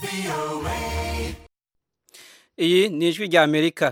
iyi ni ijwi rya amerika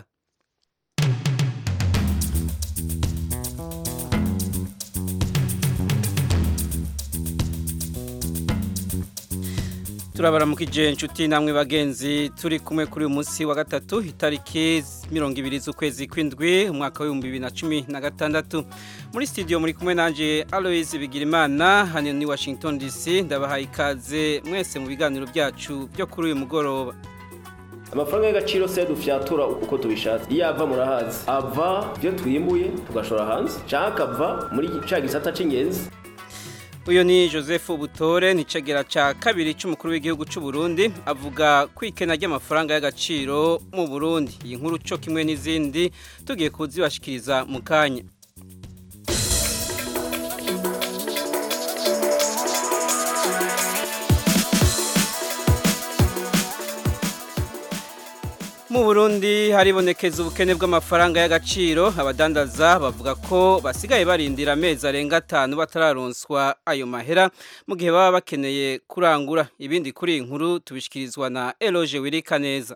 turabaramukije inshuti namwe bagenzi turi kumwe kuri uyu munsi wa gatatu itariki mirongo ibiri z'ukwezi kw'indwi umwaka w'ibihumbi bibiri na cumi na gatandatu muri studio muri kumwe nanjye aloise bigirimana hano ni washington dc ndabahaye ikaze mwese mu biganiro byacu byo kuri uyu mugoroba amafaranga y'agaciro se dufyatura uko tubishatse iyo ava murahazi ava ibyo twimbuye tugashora hanze cyangwa akava muri cya gisata cy'ingenzi uyu ni joseph butore ni cegera cya kabiri cy'umukuru w'igihugu cy'u Burundi avuga ku ikena ry'amafaranga y'agaciro mu burundi iyi nkuru cyo kimwe n'izindi tugiye kuzibashikiriza mu kanya mu burundi haribonekeza ubukene bw'amafaranga y'agaciro abadandaza bavuga ko basigaye barindira amezi arenga atanu batararonswa ayo mahera mu gihe baba bakeneye kurangura ibindi kuri iyi nkuru tubishyikirizwa na eloge wirika neza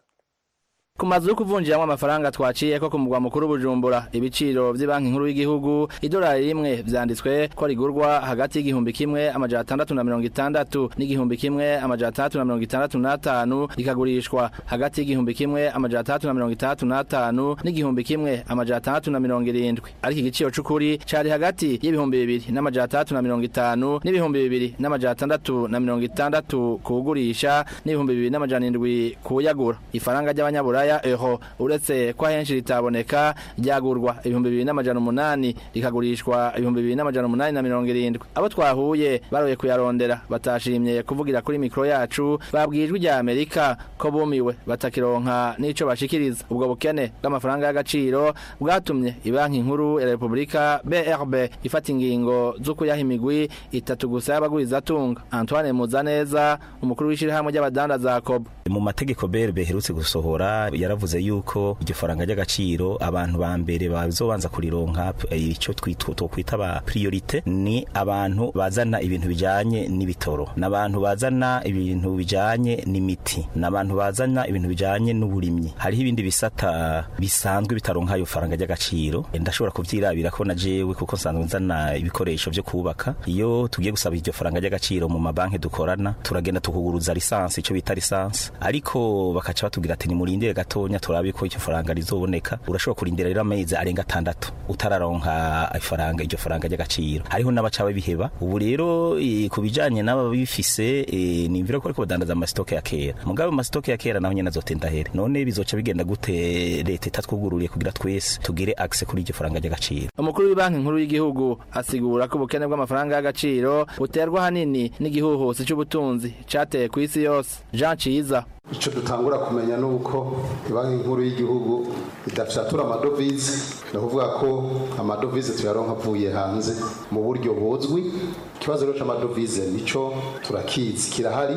ku mazu yo kuvunjiramo amafaranga twaciye ko ku mugwa mukuru bujumbura ibiciro by'ibanki nkuru y'igihugu idolari rimwe vyanditswe ko rigurwa hagati y'igihumbi kimwe amajana atandatu na mirongo itandatu n'igihumbi kimwe amajana atandatu na mirongo itandatu n'atanu rikagurishwa hagati y'igihumbi kimwe amajana atandatu na mirongo itandatu n'atanu n'igihumbi kimwe amajana atandatu na mirongo irindwi ariko igiciro c'ukuri cari hagati y'ibihumbi bibiri n'amajana atandatu na mirongo itanu n'ibihumbi bibiri n'amajana atandatu na mirongo itandatu kuwugurisha n'ibihumbi bibiri n'amajana indwi kuwuyagura ifaranga ry'abanyaburaya ya euro uretse ko ahenshi ritaboneka ryagurwa ibihumbi bibiri n'amajana umunani rikagurishwa ibihumbi bibiri n'amajana umunani na mirongo irindwi abo twahuye baroye kuyarondera batashimye kuvugira kuri mikoro yacu babwijwe rya amerika ko bumiwe batakironka n'ico bashikiriza ubwo bukene bw'amafaranga y'agaciro bwatumye ibanki nkuru ya repubulika brb ifata ingingo zo kuyaha imigwi itatu gusa y'abagurizatunga antoine muzaneza umukuru w'ishirahamwe ry'abadandaza kobo mu mategeko BRB herutse gusohora yaravuze yuko iryo faranga ry'agaciro abantu ba mbere bazobanza kurironka icyo twokwita ba priorite ni abantu bazana ibintu bijanye n'ibitoro n'abantu bazana ibintu bijanye n'imiti n'abantu bazana ibintu bijanye n'uburimyi hariho ibindi bisata bisanzwe bitaronka ayo faranga ry'agaciro ndashobora kuvyirabira ko na jewe kuko nsanzwe nzana ibikoresho vyo kubaka iyo tugiye gusaba iryo faranga ry'agaciro mu mabanki dukorana turagenda tukuguruza lisansi ico bita lisansi ariko bakaca batubwira ati nimurindire gatonya turabe ko icyo faranga rizoboneka urashobora kurindira rero amezi arenga atandatu utararonka ifaranga iryo faranga ry'agaciro hariho n'abaca babiheba ubu rero e, ku bijanye n'ababifise e, nimvira ko ariko badandaza amasitoke ya kera mugabe amasitoke ya kera naho nyene azotenda here none bizoca bigenda gute leta itatwugururiye kugira twese tugire access kuri iryo faranga ry'agaciro umukuru w'ibanki nkuru y'igihugu asigura ko ubukene bw'amafaranga y'agaciro buterwa hanini n'igihuhusi c'ubutunzi cateye ku isi yose Jean Ciza icyo dutangura kumenya ni uko banki nkuru y'igihugu idafyatura amadovize ni ukuvuga ko amadovize tuyaronka avuye hanze mu buryo buzwi ikibazo rero cy'amadovize nicyo turakizi kirahari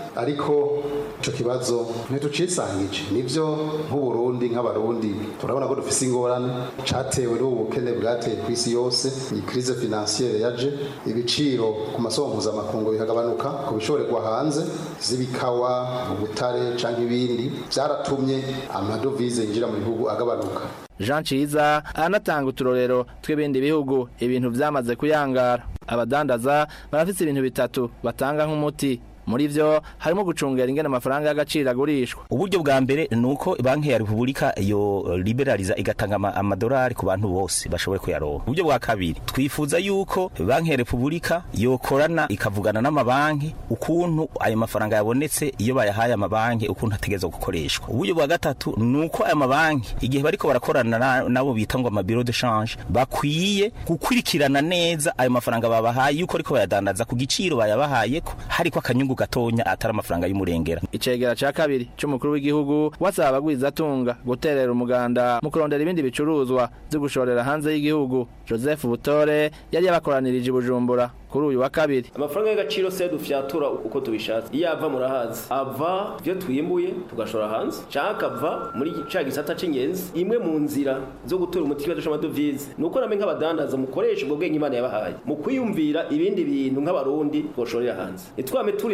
ariko icyo kibazo ntitucisangije nibyo nk'uburundi nk'abarundi turabona ko dufise ingorane cyatewe n'ubu bukene bwateye ku isi yose iyi crise financiere yaje ibiciro ku masoko mpuzamakungu bikagabanuka ku bishorerwa hanze z'ibikawa ubutare cyangwa ibindi byaratumye amadovize yinjira mu bihugu agabanuka Jean Ciza anatanga uturorero tw'ibindi bihugu ibintu vyamaze kuyangara abadandaza barafise ibintu bitatu batanga nk'umuti muri vyo harimo gucungera ingene amafaranga y'agaciro agurishwa uburyo bwa mbere nuko banki ya Republika yo liberaliza igatanga amadolari ku bantu bose bashoboye kuyaronka uburyo bwa kabiri twifuza yuko banki ya Republika yokorana ikavugana n'amabanki ukuntu ayo mafaranga yabonetse iyo bayahaye amabanki ukuntu ategezwa gukoreshwa uburyo bwa gatatu nuko aya mabanki igihe bariko barakorana nabo bita ngo amabiro de change bakwiye gukurikirana neza ayo mafaranga babahaye yuko ariko bayadandaza ku giciro bayabahayeko hariko akanyungu gatonya atari amafaranga y'umurengera icegera ca kabiri c'umukuru w'igihugu wasaba abagwizatunga guterera umuganda mu kurondera ibindi bicuruzwa vyo gushorera hanze y'igihugu joseph butore yari yabakoranirije i bujumbura kuri uyu wa kabiri amafaranga y'agaciro se dufyatura uko tubishatse iyo ava murahazi ava ibyo twimbuye tugashora hanze cyangwa akava muri cya gisata cy'ingenzi imwe mu nzira zo gutora umuti w'ikibazo cy'amadovize ni uko namwe nk'abadandaza mukoresha ubwo bwenge imana yabahaye mu kwiyumvira ibindi bintu nk'abarundi twoshorera hanze ntitwame turi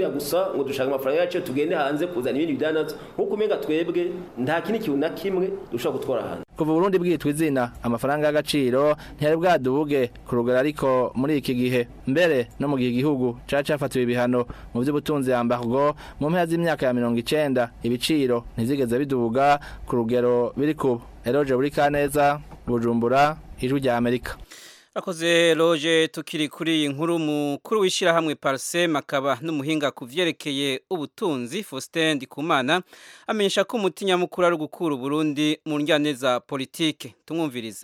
turiya gusa ngo dushaka amafaranga yacu tugende hanze kuzana ibindi bidandazo nk'uko umenga twebwe nta kindi kintu na kimwe dushobora gutwara hanze kuva Burundi bwitwa izina amafaranga y'agaciro ntiyari bwadubuge ku rugero ariko muri iki gihe mbere no mu gihe igihugu cari cafatiwe ibihano mu vy'ubutunzi yambargo mu mpera z'imyaka ya mirongo icenda ibiciro ntizigeze bidubuga ku rugero biri kubu eroje buri kaneza bujumbura ijwi rya amerika Akoze loje tukiri kuri iyi nkuru mukuru w'ishyirahamwe Parsem akaba n'umuhinga ku vyerekeye ubutunzi Faustin Ndikumana amenyesha ko umuti nyamukuru ari gukura Burundi mu njyane za politike tumwumvirize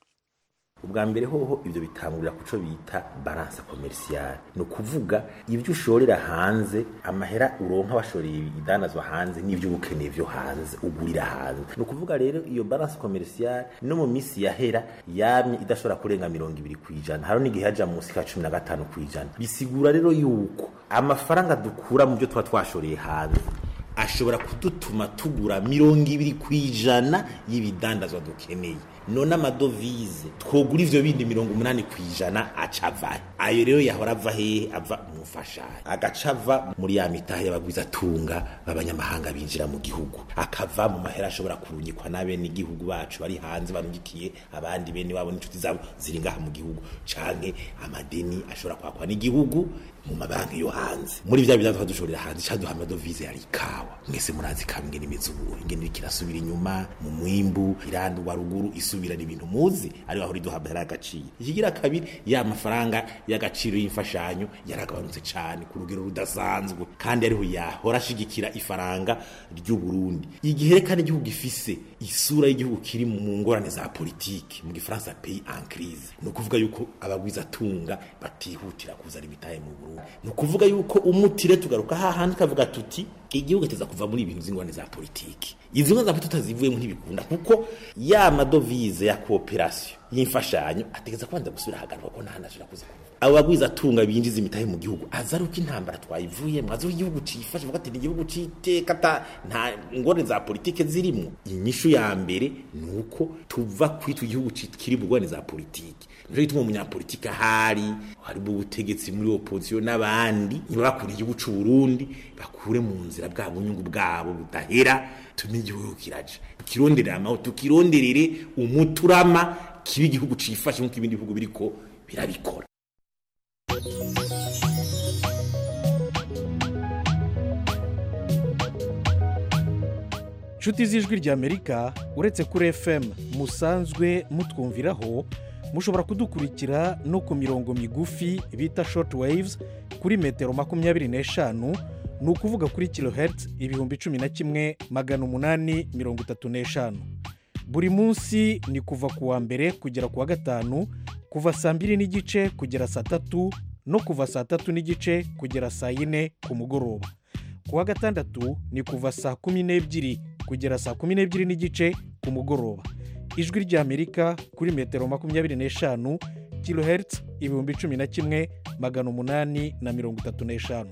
ubwa mbere hoho ibyo bitangurira ku cyo bita balance commerciale ni ukuvuga ibyo ushorera hanze amahera uronka washoreye ibidanazwa hanze n'ibyo uba ukeneye byo hanze ugurira hanze ni ukuvuga rero iyo balance commerciale no mu minsi yahera yamye idashobora kurenga mirongo ibiri ku ijana hari n'igihe yaja munsi ka cumi na gatanu ku ijana bisigura rero yuko amafaranga dukura mu byo tuba twashoreye hanze ashobora kudutuma tugura mirongo ibiri ku ijana y'ibidandazwa dukeneye none amadovize twogura ivyo bindi mirongo umunani ku ijana acavahe ayo rero yahora ava hehe ava mu mfashanyo agaca ava muri ya mitahe y'abagwizatunga b'abanyamahanga binjira mu gihugu akava mu mahera ashobora kurungikwa n'abene igihugu bacu bari hanze barungikiye abandi bene wabo n'inshuti zabo ziri ngaha mu gihugu canke amadeni ashobora kwakwa n'igihugu mu mabanki yo hanze muri vya bidanzwa dushorera hanze caduha amadovize yari ikawa mwese murazi kawa ingene imeze ubu ingene iriko irasubira inyuma mu mwimbu irandurwa ruguru isubirana ibintu muzi ariho ahora iduha amahera y'agaciro ikigira kabiri ya mafaranga y'agaciro y'imfashanyo yaragabanutse cane ku rugero rudasanzwe kandi ariho yahora ashigikira ifaranga ry'u Burundi igihe reka n'igihugu gifise isura y'igihugu kiri mu ngorane za politiki mu gifaransa pays en crise ni ukuvuga yuko abagwizatunga batihutira kuzana imitahe mu Burundi ni ukuvuga yuko umutire tugaruka hahandi kavuga tuti igihugu kiteza kuva muri ibintu z'ingorane za politiki izi ngorane za politiki tutazivuyemo ntibikunda kuko ya madovize ya kooperasiyo y'imfashanyo ategeza kubanza gusubira ahagaragwa ko nta handi ashobora kuza kuva abo bagwizatunga binjiza imitahe mu gihugu aza ari uko intambara twayivuyemo azi uko igihugu cifashe bavuga ati ni igihugu c'iteka ata nta ngorane za politike zirimo inyishu ya mbere ni uko tuva kwitwa igihugu kiri mu ngorane za politiki nico gituma umunyapolitiki ahari hari mu butegetsi muri opposition n'abandi ntibakure igihugu c'u Burundi bakure mu nzira bwa bunyungu bwabo budahera tumenye igihugu kiraja tukironderera amahoro tukironderere umuturama kiba igihugu cifashe nk'uko ibindi bihugu biriko birabikora nshuti z'ijwi ry'amerika uretse kuri fm musanzwe mutwumviraho mushobora kudukurikira no ku mirongo migufi bita short waves kuri metero makumyabiri n'eshanu ni ukuvuga kuri kilohertz ibihumbi cumi na kimwe magana umunani mirongo itatu n'eshanu buri munsi ni kuva ku wa mbere kugera ku wa gatanu kuva saa mbiri n'igice kugera saa tatu no kuva saa tatu n'igice kugera saa yine ku mugoroba ku wa gatandatu ni kuva saa kumi n'ebyiri kugera saa kumi n'ebyiri n'igice ku mugoroba ijwi ry'amerika kuri metero makumyabiri n'eshanu kilohertz ibihumbi cumi na kimwe magana umunani na mirongo itatu n'eshanu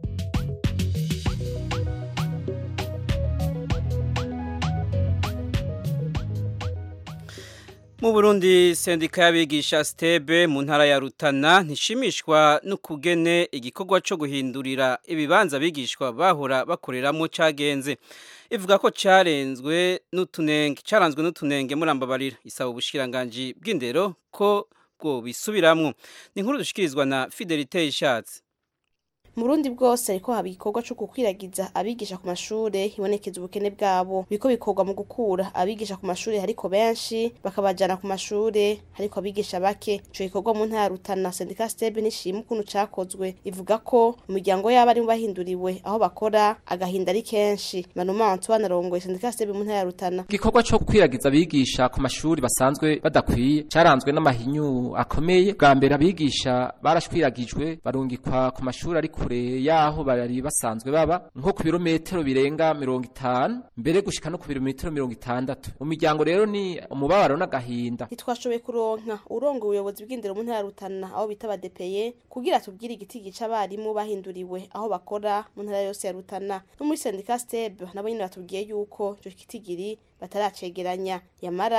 mu burundi sendika y'abigisha stebe mu ntara ya rutana ntishimishwa n'ukugene igikorwa cyo guhindurira ibibanza abigishwa bahora bakoreramo cyagenze ivuga ko cyarenzwe n'utunenge cyaranzwe n'utunenge murambabarira isaba ubushikiranganji bw'indero ko bwo bisubiramwo ni inkuru dushikirizwa na fidelite ishatse mu Burundi bwose ariko haba igikorwa cyo gukwiragiza abigisha ku mashure hibonekeza ubukene bwabo biko bikorwa mu gukura abigisha ku mashure hariko benshi bakabajana ku mashure hariko abigisha bake ico gikorwa mu ntara Rutana Sendika Stebe nishima ukuntu cakozwe ivuga ko umuryango yabo ari bahinduriwe aho bakora agahinda ari kenshi Manuma Antoine arongoye Sendika Stebe mu ntara Rutana igikorwa cyo gukwiragiza abigisha ku mashuri basanzwe badakwiye caranzwe n'amahinyu akomeye bwa mbere abigisha barashwiragijwe barungikwa ku mashuri ariko kure yaho bari basanzwe baba nko ku birometero birenga mirongo itanu mbere gushika no ku birometero mirongo itandatu mu miryango rero ni umubabaro n'agahinda ntitwashoboye kuronka urongo ubuyobozi bw'indero mu ntara Rutana aho bita badepeye kugira tubwire igiti gica abarimu bahinduriwe aho bakora mu ntara yose ya Rutana no muri sendika stebe nabo nyine batubwiye yuko ico kitigiri bataracegeranya yamara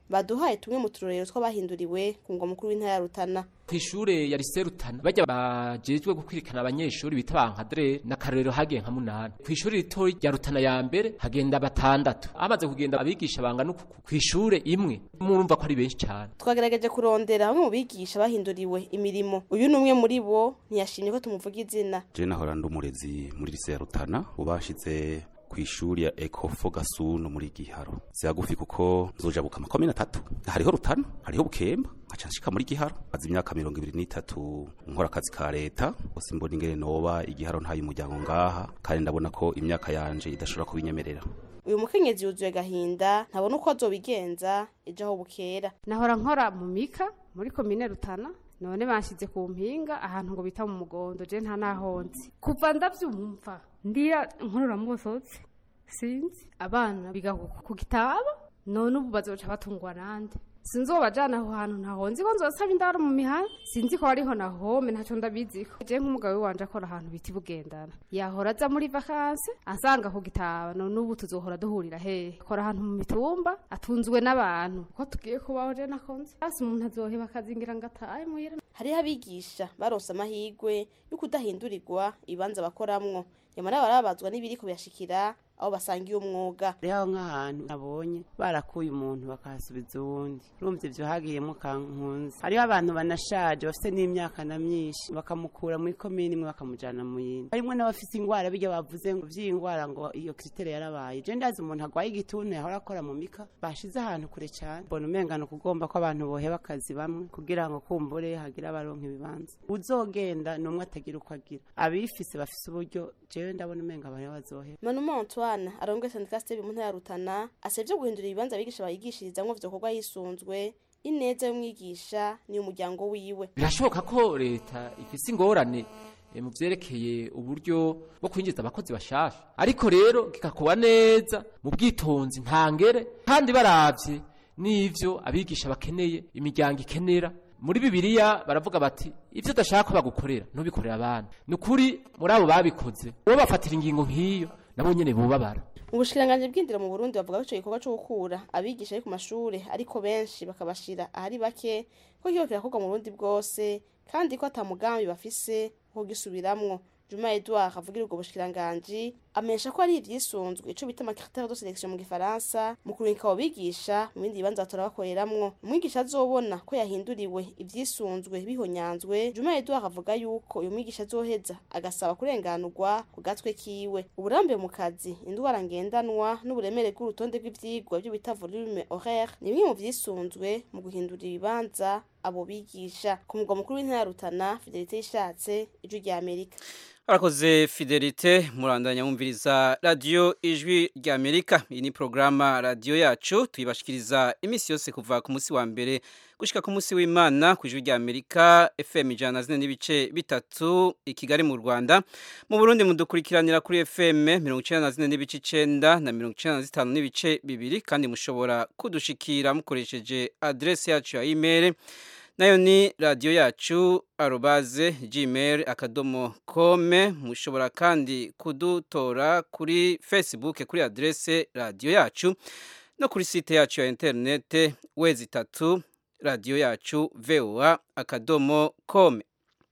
baduhaye tumwe mu turorero tw'abahinduriwe ku mugwa mukuru w'intara ya Rutana kw'ishure ya lycée Rutana bajya bajejwe gukwirikana abanyeshuri bita bankadre na karorero hagiye nka munani kw'ishure rito rya Rutana ya mbere hagenda batandatu amaze kugenda abigisha bangana uku kw'ishure imwe murumva ko ari benshi cyane twagerageje kurondera bamwe mu bigisha bahinduriwe imirimo uyu ni umwe muri bo ntiyashimye ko tumuvuga izina je nahora ndi umurezi muri lycée ya Rutana ubashize kw'ishuri ya Ecofo Gasuno muri Giharo zihagufi kuko nzojabuka amakomine atatu hariho Rutana hariho Bukemba nkaca nshika muri Giharo maze imyaka mirongo ibiri n'itatu nkora akazi ka leta bose mbona ingene noba igiharo ntayo umuryango ngaha kandi ndabona ko imyaka yanje idashobora kubinyemerera uyu mukenyezi yuzuye gahinda ntabona uko azobigenza ejo aho bukera nahora nkora mu mika muri komine Rutana none banshyize ku mpinga ahantu ngo bita mu mugondo je nta nahonzi kuva ndavyumva ndira nkorora mubosotse sinzi abana biga ku gitaba none ubu bazoca batungwa nande sinzi uwo bajana aho hantu ntahonzi ko nzosaba indaro mu mihanda sinzi ko hariho na home ntaco ndabiziko je nk'umugabo wanje akora ahantu biti bugendana yahora aza muri vakanse ansanga ku gitaba none ubu tuzohora duhurira hehe akora ahantu mu mitumba atunzwe n'abantu ko tugiye kubaho je nakonze hasi umuntu azoheba akazingira ngo atahe muhira hariho abigisha baronse amahirwe yo kudahindurirwa ibibanza bakoramwo nyamara barabazwa n'ibiri kubiyashikira aho basangiye umwuga rero nk'ahantu nabonye barakuye umuntu bakahasubiza uwundi urumva ibyo hagiyemo kankunzi hariho abantu banashaje bafite n'imyaka na myinshi bakamukura muri komini imwe bakamujyana mu yindi harimo n'abafite indwara bijya bavuze ngo by'iyi ndwara ngo iyo kiriteri yarabaye je ndazi umuntu arwaye igituntu yahora akora mu mika bashize ahantu kure cyane mbona umengano kugomba ko abantu boheba akazi bamwe kugira ngo kumbure hagire abaronka ibibanza uzogenda ni umwe atagira uko agira abifise bafise uburyo jewe ndabona umenga abantu bazoheba Manuma Antoine arongoye sandika Steve mu ntara ya Rutana asevye guhindura ibibanza abigisha bayigishirizamwo vyokorwa yisunzwe ineza y'umwigisha ni umuryango wiwe birashoboka ko leta ifise ingorane eh, mu vyerekeye uburyo bwo kwinjiza abakozi bashasha ariko rero kikakuba neza mu bwitonzi ntangere kandi baravye n'ivyo abigisha bakeneye imiryango ikenera muri bibiliya baravuga bati ivyo udashaka ko bagukorera ntubikorera abana ni ukuri muri abo babikoze uwo bafatira ingingo nk'iyo nabo nyene bubabara Ubushikiranganje bw'indero mu Burundi bavuga ko ico gikorwa co gukura abigisha ari ku mashure ariko benshi bakabashira ahari bake ko kiba kirakorwa mu Burundi bwose kandi ko ata mugambi bafise wo gisubiramwo Juma Edouard avugira ubwo bushikiranganje amenyesha ko ari ivyisunzwe ico bita critère de sélection mu gifaransa mu kurungika abo bigisha mu bindi bibanza batora bakoreramwo umwigisha azobona ko yahinduriwe ivyisunzwe bihonyanzwe Juma Edouard avuga yuko uyu mwigisha azoheza agasaba kurenganurwa ku gatwe kiwe uburambe mu kazi indwara ngendanwa n'uburemere bw'urutonde bw'ivyigwa byo bita volume horaire ni bimwe mu vyisunzwe mu guhindura ibibanza abo bigisha ku mugwa mukuru w'intara ya Rutana Fidelité ishatse ijwi rya Amerika Arakoze Fidelite murandanya mumviriza radio ijwi rya Amerika iyi ni programa radio yacu tuyibashikiriza imisi yose kuva ku musi wa mbere gushika ku musi w'Imana ku ijwi rya Amerika FM ijana zine n'ibice bitatu i Kigali mu Rwanda mu Burundi mudukurikiranira kuri FM 94 n'ibice 9 na 95 n'ibice bibiri kandi mushobora kudushikira mukoresheje adresse yacu ya email nayo ni radiyo yacu arobaze gmail akadomo kome mushobora kandi kudutora kuri facebook kuri adresse radiyo yacu no kuri site yacu ya interinete wezi itatu radiyo yacu voa akadomo kome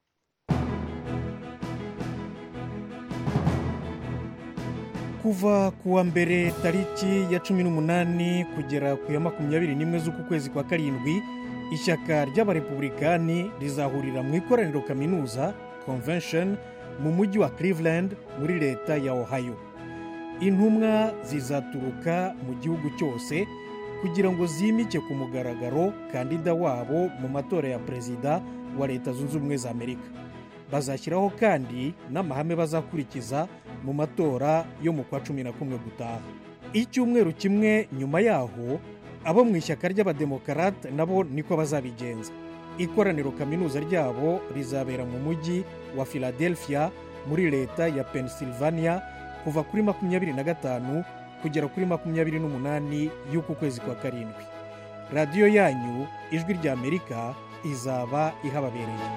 kuva ku wa mbere tariki ya cumi n'umunani kugera ku ya makumyabiri n'imwe z'uku kwezi kwa karindwi ishyaka ry'abarepublikani rizahurira mu ikoraniro kaminuza convention mu mujyi wa cleveland muri leta ya ohio intumwa zizaturuka mu gihugu cyose kugira ngo zimike ku mugaragaro kandida wabo mu matora ya perezida wa leta zunze ubumwe za amerika bazashyiraho kandi n'amahame bazakurikiza mu matora yo mu kwa cumi na kumwe gutaha icyumweru kimwe nyuma yaho abo mu ishyaka ry'abademokarate nabo niko bazabigenza ikoraniro kaminuza ryabo rizabera mu mujyi wa philadelphia muri leta ya pennsylvania kuva kuri makumyabiri na gatanu kugera kuri makumyabiri n'umunani y'uku kwezi kwa karindwi radiyo yanyu ijwi rya amerika izaba ihababereye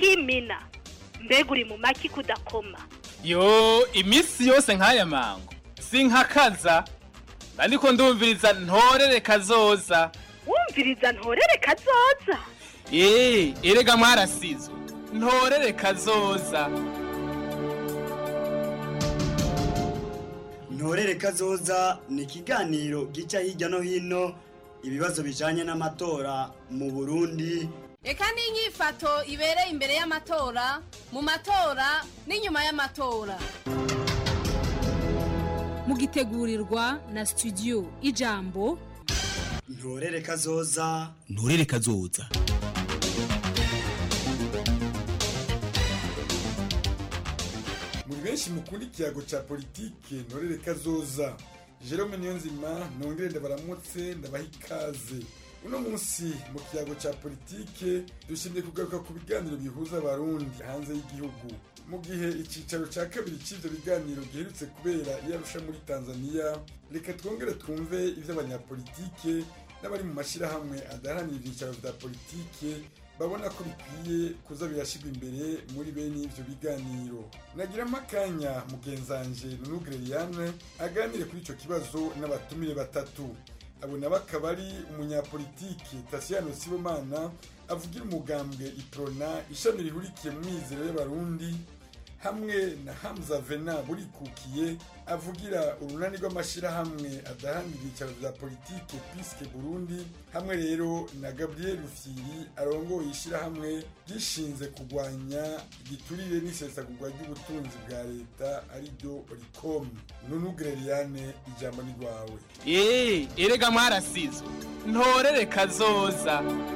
n'imina mbega uri mu maki kudakoma yo iminsi yose nk'aya mango sinkakaza ariko ndumviriza ntorere kazoza wumviriza ntorere kazoza eee erega mwarasizwe ntorere kazoza ntorere kazoza ni ikiganiro gica hirya no hino ibibazo bijanye n'amatora mu burundi reka n'inyifato ibereye imbere y'amatora mu matora n'inyuma y'amatora mugitegurirwa na studio ijambo ntorere kazoza nturere kazoza muri benshi mukunda ikiyago ca politike ntorere kazoza jerome niyonzima nongere ndabaramutse ndabaha ikaze uno munsi mu kiyago ca politike dushimye kugaruka ku biganiro bihuza abarundi hanze y'igihugu mu gihe icicaro ca kabiri c'ivyo biganiro giherutse kubera iyarusha muri tanzania reka twongere twumve ivy'abanyapolitike n'abari mu mashirahamwe adaharanira ivyicaro vya politike babona ko bikwiye kuza birashirwa imbere muri bene ivyo biganiro nagira akanya mugenzanje nunugre Liliane aganire kuri ico kibazo n'abatumire batatu abo nabo akaba ari umunyapolitiki Tasiano Sibomana avugira umugambwe Iprona ishami rihurikiye mu mizero y'abarundi hamwe na Hamza Vena burikukiye avugira urunani rw'amashirahamwe adahanira ibyicaro vya politike Piske Burundi hamwe rero na Gabriel Rufyiri arongoye ishirahamwe gishinze kugwanya igiturire n'isesagurwa ry'ubutunzi bwa leta ariryo Ricom Nunu Greliane ijambo ni rwawe eee erega mwarasizwe ntorere kazoza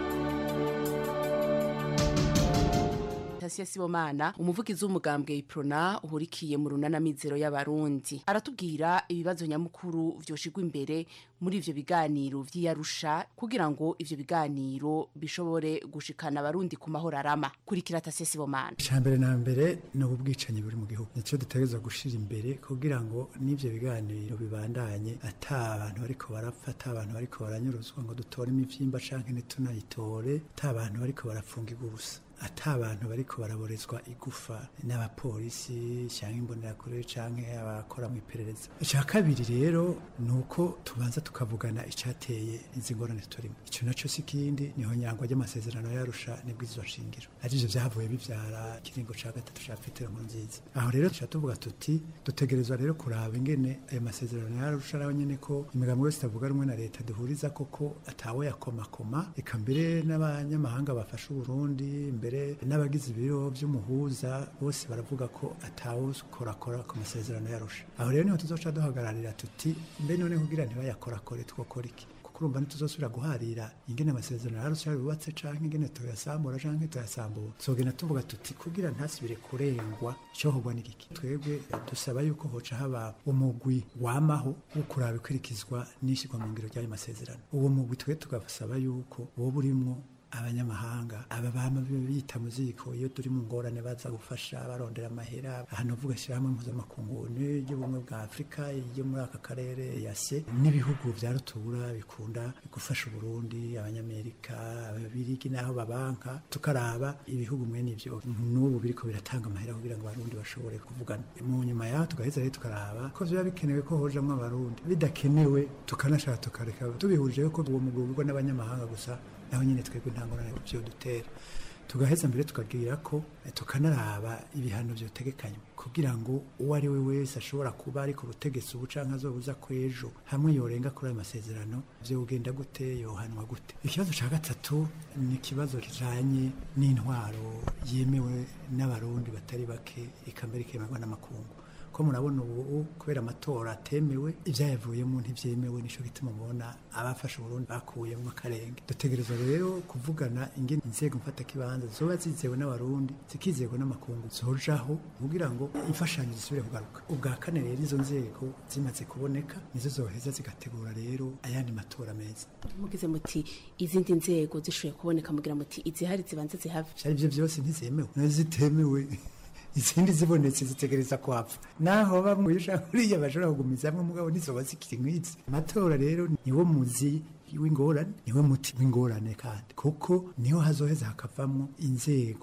Tasiya Sibomana umuvugizi w'umugambwe Iprona uhurikiye mu runana mizero y'abarundi aratubwira ibibazo nyamukuru vyoshigwa imbere muri ivyo biganiro vy'iyarusha kugira ngo ivyo biganiro bishobore gushikana abarundi ku mahoro arama kurikira Tasiya Sibomana icambere na mbere ni ubwicanyi buri mu gihugu nico dutegerezwa gushira imbere kugira ngo n'ivyo biganiro bibandanye ata abantu bariko barapfa ata abantu bariko baranyuruzwa ngo dutore imivyimba canke ntitunayitore ata abantu bariko barafungirwa ubusa ata abantu bariko baraborezwa igufa n'abapolisi cyangwa imbonerakure canke abakora mu iperereza icya kabiri rero ni uko tubanza tukavugana icyateye izi ngorane turimo icyo naco si kindi niho nyangwa ry'amasezerano yarusha nibwirizwa shingiro arivyo vyavuye bivyara ikiringo ca gatatu ca petero nkuru nziza aho rero tuca tuvuga tuti dutegerezwa rero kuraba ingene ayo masezerano yarusha nawe nyene ko imigambi yose itavuga rumwe na leta duhuriza koko atawe yakomakoma eka mbere n'abanyamahanga bafashe uburundi mbere n'abagize ibiro by'umuhuza bose baravuga ko atawukorakora ku masezerano yarusha aho rero niho tuzoca duhagararira tuti mbe none kugira ntibayakorakore twokora iki kuko urumva ntituzosubira guharira ingene amasezerano yarusha yubatse canke ingene tuyasambura canke tuyasambura tuzogenda tuvuga tuti kugira ntasubire kurengwa icohogwa n'igiki twebwe dusaba yuko hoca haba umugwi wamaho wo kuraba ikurikizwa n'ishirwa mu ngiro ry'ayo masezerano uwo mugwi twe tugasaba yuko woba urimwo abanyamahanga aba bama bita mu ziko iyo turi mu ngorane baza gufasha barondera amahera ahantu uvuga ishyirahamwe mpuzamakungu ry'ubumwe bwa afurika yo muri aka karere yase n'ibihugu vya rutura bikunda gufasha uburundi abanyamerika ababirigi n'aho babanka tukaraba ibihugu mwene ivyo n'ubu biriko biratanga amahera kugira ngo abarundi bashobore kuvugana mu nyuma yaho tugaheza rero tukaraba ko biba bikenewe ko hojamwo abarundi bidakenewe tukanashaka tukareka tubihurije ko uwo mugwi ugurwa n'abanyamahanga gusa naho nyine twebwe nta ngorane byo dutera tugaheza mbere tukagira ko tukanaraba ibihano byotegekanywa kugira ngo uwo ari we wese ashobora kuba ari ku butegetsi ubu canke azobuza ko ejo hamwe yorenga kuri ayo masezerano vyo ugenda gute yohanwa gute ikibazo ca gatatu ni ikibazo kijanye n'intwaro yemewe n'abarundi batari bake eka mbere ikemerwa n'amakungu ko murabona ubu kubera amatora atemewe ibyayavuyemo ntibyemewe nico gituma mubona abafashe Burundi bakuyemo akarenge dutegerezwa rero kuvugana ingene inzego mfatakibanza zoba zizewe n'abarundi zikizerwa n'amakungu zojaho kugira ngo imfashanyo zisubire kugaruka ubwa kane rero izo nzego zimaze kuboneka nizo zoheza zigategura rero ayandi matora meza mugize muti izindi nzego zishoboye kuboneka mugira muti izihari zibanze zihave vyari byo byose ntizemewe nazitemewe izindi zibonetse zitegereza kwapfa naho bamwe uriya bashobora kugumizamwe mugabo nizoba zikiri nk'izi amatora rero niwo muzi w'ingorane niwe muti w'ingorane kandi kuko niho hazoheza hakavamwo inzego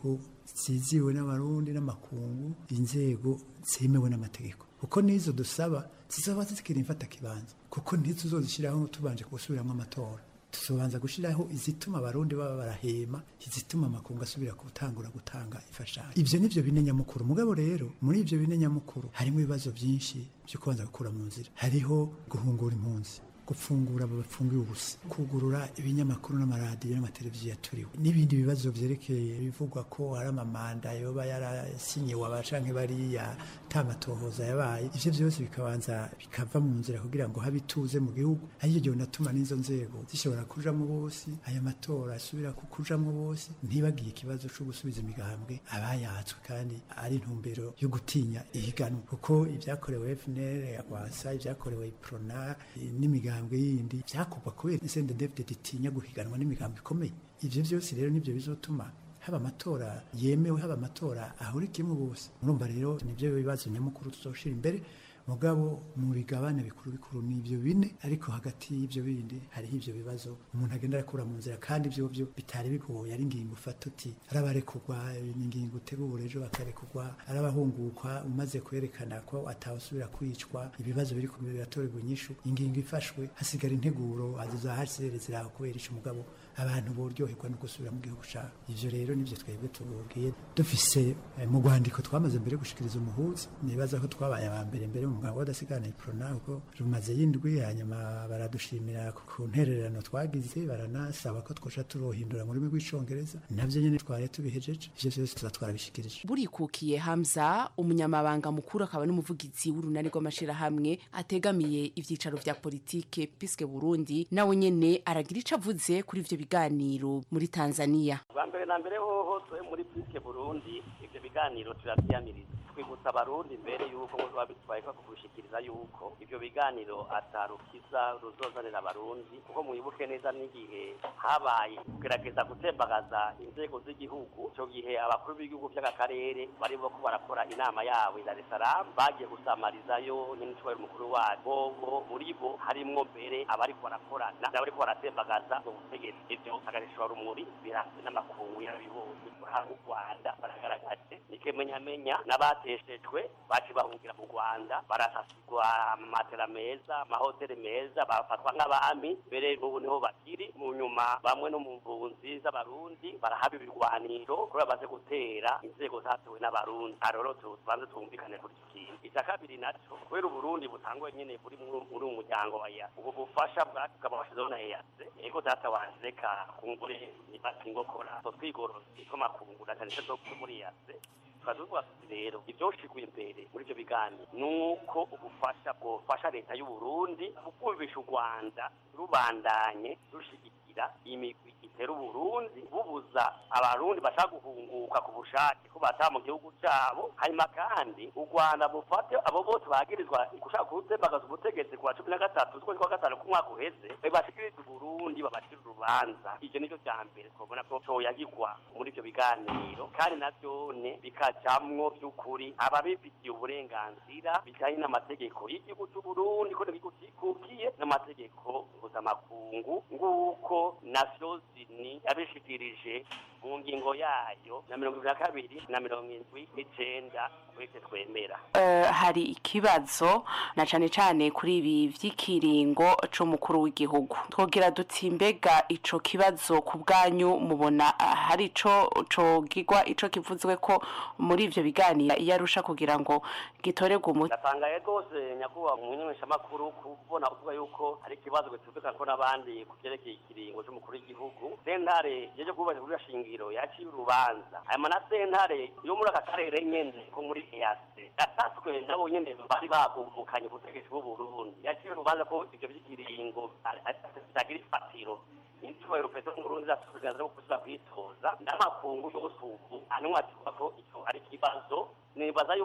ziziwe n'abarundi n'amakungu inzego zemewe n'amategeko kuko n'izo dusaba zizaba zikiri imfata kibanza kuko ntituzozishyiraho tubanje gusubiramo amatora tuzobanza gushyiraho izituma abarundi baba barahema izituma amakungu asubira gutangura gutanga imfashanyo ibyo ni byo bine nyamukuru mugabo rero muri ibyo bine nyamukuru harimo ibibazo byinshi byo kubanza gukura mu nzira hariho guhungura impunzi gufungura abo bafungiwe ubusa kugurura ibinyamakuru n'amaradiyo n'amateleviziyo yaturiwe n'ibindi bibazo byerekeye bivugwa ko hari amamanda yoba yarasinyiwe abacanke bariya tamatohoza yabaye ivyo byose bikabanza bikava mu nzira kugira ngo habe ituze mu gihugu aricyo gihe unatuma n'izo nzego zishobora kujamwo bose aya matora asubira kujamwo bose ntibagiye ikibazo co gusubiza imigambwe abayatswe kandi ari intumbero yo gutinya ihiganwa kuko ibyakorewe FNL yagwasa ibyakorewe Prona n'imigambwe imigambwe yindi byakorwa kubera isende David itinya guhiganwa n'imigambwe ikomeye ivyo byose rero nibyo bizotuma haba amatora yemewe haba amatora ahurikiyemo bose murumva rero nibyo bibazo nyamukuru tuzoshira imbere mugabo mu bigabane bikuru bikuru ni ibyo bine ariko hagati y'ibyo bindi hariho ibyo bibazo umuntu agenda arakura mu nzira kandi ibyo byo bitari bigoye ari ingingo ufata uti arabarekurwa ni ingingo utegura ejo bakarekurwa arabahungukwa umaze kwerekana ko atawusubira kwicwa ibibazo biri ku biratorerwa inyishu ingingo ifashwe hasigara integuro azizahasere ziraho kubera ico mugabo abantu boryoherwa no gusubira mu gihugu cyabo ivyo rero nivyo twebwe tububwiye dufise eh, mu rwandiko twamaze mbere gushikiriza umuhuzi nibaza ko twabaye aba mbere mbere mu mugabo wadasigana iprona kuko rumaze yindwi hanyuma baradushimira ku ntererano twagize baranasaba ko twosha turohindura mu rurimi rw'icongereza navyo nyene twari tubihejeje ivyo vyose tuza twarabishikirije burikukiye hamza umunyamabanga mukuru akaba n'umuvugizi w'urunani rw'amashirahamwe ategamiye ivyicaro vya politike piske burundi nawe nyene aragira ico avuze kuri ivyo biganiro muri tanzania bwa mbere na mbere hoho twe muri piske burundi ivyo biganiro turavyamiriza twibutsa abarundi mbere yuko ngo babitwaye ko kugushikiriza yuko ivyo biganiro atarukiza ruzozanira abarundi kuko mwibuke neza n'igihe habaye kugerageza gutembagaza inzego z'igihugu ico gihe abakuru b'igihugu vy'aka karere bari ko barakora inama yabo i Dar es Salaam bagiye gusamarizayo n'incubahiro mukuru wabo bo muri bo harimwo mbere abariko barakorana n'abariko baratembagaza mu butegetsi ivyo agarishwa rumuri birazwi n'amakungu yarabibonye uraha u Rwanda baragaragaje nikemenyamenya n'abateshejwe baci bahungira mu Rwanda barasasigwa amatera meza amahoteli meza bafatwa nk'abami mbere n'ubu niho bakiri mu nyuma bamwe no mu mpunzi z'abarundi barahaba ibirwaniro kubera baze gutera inzego zatowe n'abarundi aroro tubanze twumvikane kuri icyo kintu icya kabiri naco kubera uburundi butangwa nyene buri muri uwo muryango wa EAC ubwo bufasha bwakaba bashizeho na EAC ego data wanje reka kungure nibati ngokora twigorozi tw'amakungu na cyane cyane zo muri EAC tukazuvuga rero ibyoshiguye imbere muri ivyo biganiro nuko ubufasha bwofasha leta y'u Burundi bukumvisha u Rwanda rubandanye rushigikira imigwi itera uburundi bubuza abarundi bashaka guhunguka ku bushake ko bataha mu gihugu cyabo hanyuma kandi u rwanda bufate abo bose bagirizwa gushaka gutembagaza ubutegetsi ku wa cumi na gatatu z'ukwezi kwa gatanu k'umwaka uheze babashikiriza uburundi babacira urubanza ivyo nicyo cya mbere twabona ko coyagirwa muri ivyo biganiro kandi navyone bikajamwo vy'ukuri ababifitiye uburenganzira bijanye n'amategeko y'igihugu c'uburundi ko n'igihugu cikukiye n'amategeko mpuzamakungu nguko navyo zini yabishikirije mu ngingo yayo na mirongo ibiri na kabiri na mirongo indwi n'icenda twese twemera Eh, hari ikibazo na cane cane kuri ibi vy'ikiringo c'umukuru w'igihugu twogira duti mbega ico kibazo ku bwanyu mubona ah, hari ico cogirwa ico kivuzwe ko muri ivyo biganiro yarusha kugira ngo gitorerwe umuti ndatangaye rwose nyakubahwa umumenyeshamakuru kubona uvuga yuko hari ikibazo gitumvikana ko n'abandi ku vyerekeye ikiringo c'umukuru w'igihugu sentare yeje kubahiriza kuri shingiro yaciye urubanza hanyuma na sentare yo muri aka karere nyene ko muri EAC yatatswe nabo nyene bari bagumukanye ku butegetsi bw'uburundi yaciye urubanza ko ivyo vy'ikiringo bitagira ifatiro icyubahiro petero nkurunzi afite uburenganzira bwo kuza kwitoza n'amakungu yose ubu anywa atuvuga ko icyo ari ikibazo nibaza yuko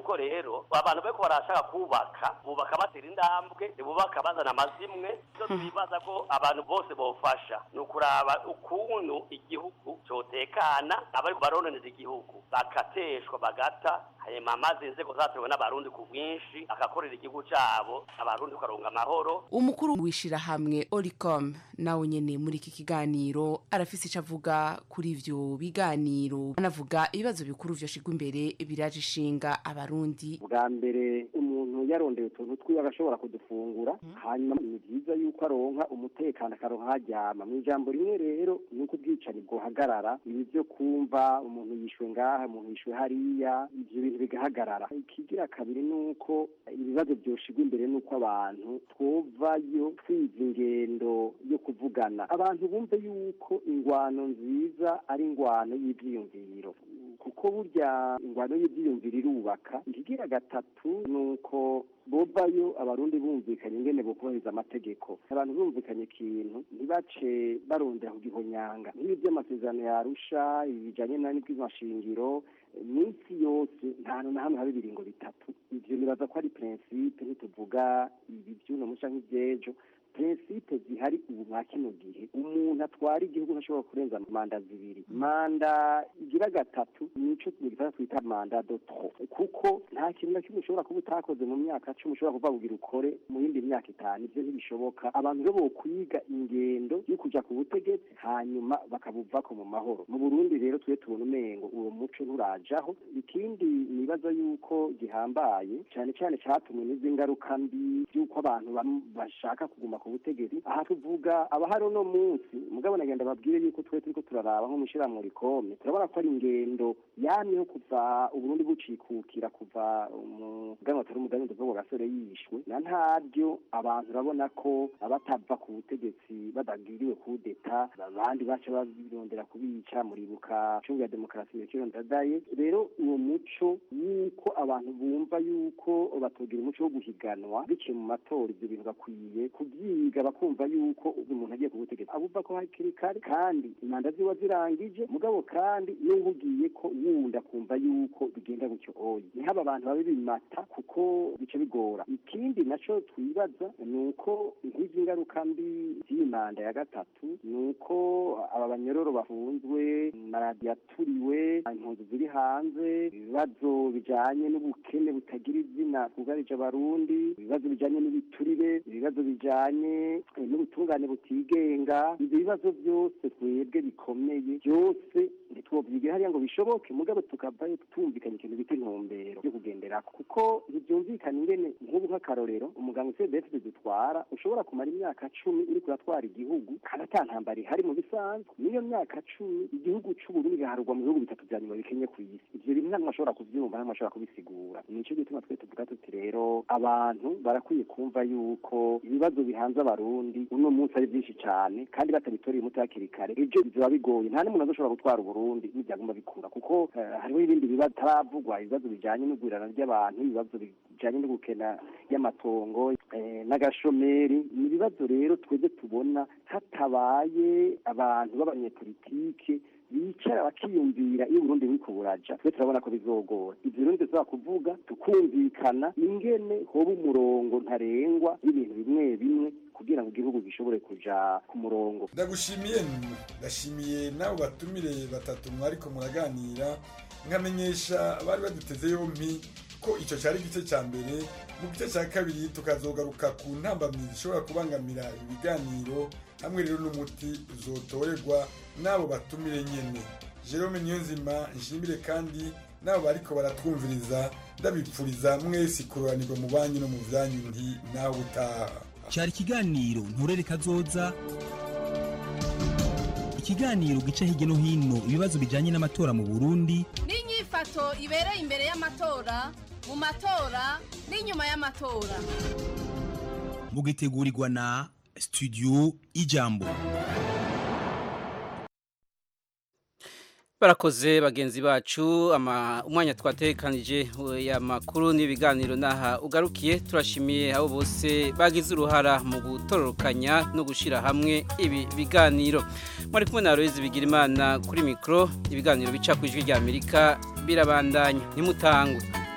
yuko rero abantu bariko barashaka kubaka bubaka batera intambwe ntibubaka bazana amazimwe ivyo twibaza ko abantu bose bofasha ni ukuraba ukuntu igihugu cotekana abariko barononeza igihugu bakateshwa bagata hanyuma maze inzego zatewe n'abarundi ku bwinshi agakorera igihugu cabo abarundi tukaronga amahoro umukuru w'ishirahamwe oricom nawe nyene muri iki kiganiro arafise ico avuga kuri ivyo biganiro anavuga ibibazo bikuru vyoshigwa imbere biraje ishinga abarundi bwa mbere umuntu yarondeye utuntu twiwe agashobora kudufungura hanyuma ni byiza yuko aronka umutekano akaronka haryama mu ijambo rimwe rero ni uko ubwicanyi bwohagarara ibi byo kumva umuntu yishwe ngaha umuntu yishwe hariya ivyo bintu bigahagarara ikigira kabiri ni uko ibibazo byoshigwa imbere ni uko abantu twovayo twiza ingendo yo kuvugana abantu bumve yuko ingwano nziza ari ingwano y'ivyiyumviro kuko burya ingwano y'ivyiyumviro irubaka ikigira gatatu ni uko bovayo abarundi bumvikanye ingene bokubahiriza amategeko abantu bumvikanye ikintu ntibace barondera kugihonyanga nk'ibi by'amasezerano yarusha ibijanye n'ibw'amashingiro minsi yose nta hantu na hamwe haba ibiringo bitatu ivyo nibaza ko ari prinsipe ntituvuga ibi vy'uno musi canke ivy'ejo prinsipe zihari ubu mwa kino gihe umuntu atwara igihugu ntashobora kurenza manda zibiri manda igira gatatu nico mu gifaransa twita manda de trop kuko nta kintu na kimwe ushobora kuba utakoze mu myaka cumi ushobora kuva kugira ukore mu yindi myaka itanu ivyo ntibishoboka abantu rero bokwiga ingendo yo kuja ku butegetsi hanyuma bakabuvako mu mahoro mu burundi rero twe tubona umengo uwo muco nturajaho ikindi nibaza yuko gihambaye cane cane catumwe n'izi ngaruka mbi y'uko abantu bam- bashaka kuguma ku butegetsi aha tuvuga abahari uno munsi mugabo nagenda babwire yuko twe turiko turaraba nko mw'ishirahamwe rikome turabona ko ari ingendo yamyeho kuva uburundi bucikukira kuva umuganwa atari umuganwa ndavuga gasore yishwe na ntaryo abantu urabona ko abatava ku butegetsi badagiriwe kudeta abandi baca babirondera kubica muribuka cungu ya demokarasi mirikiro ndadaye rero uwo muco yuko abantu bumva yuko batogira umuco wo guhiganwa biciye mu matora ivyo bintu bakwiye kubyiga bakumva yuko umuntu agiye ku butegetsi abumva ko hakiri kare kandi imanda ziba zirangije mugabo kandi n'ubu ugiye ko wundi akumva yuko bigenda gutyo oyi ntihaba abantu babe bimata kuko bica bigora ikindi naco twibaza ni uko nk'izi ngaruka mbi z'iyi manda ya gatatu ni uko aba banyororo bafunzwe maradiyo aturiwe impunzi ziri hanze ibibazo bijanye n'ubukene butagira izina bwugarije abarundi ibibazo bijanye n'ibiturire ibibazo bijanye eh, n'ubutungane butigenga ivyo bibazo byose twebwe bikomeye byose ntitwovyigira hariya ngo bishoboke mugabo tukavayo tumvikanye ikintu bita intumbero yo kugenderako kuko ntivyumvikana ingene nk'ubu nk'akarorero umuganga cdf dutwara ushobora kumara imyaka cumi uriko uratwara igihugu kandi ata ntambara ihari mu bisanzwe n'iyo myaka cumi igihugu c'uburundi giharurwa mu bihugu bitatu vya nyuma bikenye ku isi ivyo bintu ntamwe ashobora kuvyumva ntamwe ashobora kubisigura nico gituma twe tuvuga tuti rero abantu barakwiye kumva yuko ibibazo bihanze abarundi uno munsi ari byinshi cane kandi batabitoreye umuti hakiri kare ejo bizoba bigoye nta n'umuntu azoshobora gutwara uburundi n'ivyaguma bikura kuko eh, hariho ibindi bibazo bitaravugwa ibibazo bijanye n'ugwirana ry'abantu ibibazo bijanye no gukena y'amatongo eh, n'agashomeri ni ibibazo rero twebwe tubona hatabaye abantu b'abanyepolitike bicara bakiyumvira iyo Burundi buriko buraja twe turabona ko bizogora ivyo rero ndetse kuvuga tukumvikana ingene hoba umurongo ntarengwa y'ibintu bimwe bimwe kugira ngo igihugu gishobore kuja ku murongo ndagushimiye ndashimiye n'abo batumire batatu mwariko muraganira nkamenyesha bari baduteze yompi ko icyo cyari igice cya mbere mu gice cya kabiri tukazogaruka ku ntambamyi zishobora kubangamira ibiganiro hamwe rero n'umuti uzotorerwa n'abo batumire nyene jerome niyonzima nshimire kandi n'abo bariko baratwumviriza ndabipfuriza mwese kuroranirwa mu banyu no mu vyanyu nti nawe utaha cyari ikiganiro nturere kazoza ikiganiro gica hirya no hino ibibazo bijyanye n'amatora mu burundi n'inyifato ibereye imbere y'amatora mu matora n'inyuma y'amatora mugitegurirwa na studio ijambo barakoze bagenzi bacu ama umwanya twatekanije ya makuru n'ibiganiro naha ugarukiye turashimiye abo bose bagize uruhara mu gutororokanya no gushira hamwe ibi biganiro muri kumwe na Aloise Bigirimana kuri mikro ibiganiro bica ku ijwi rya Amerika birabandanya nimutangwe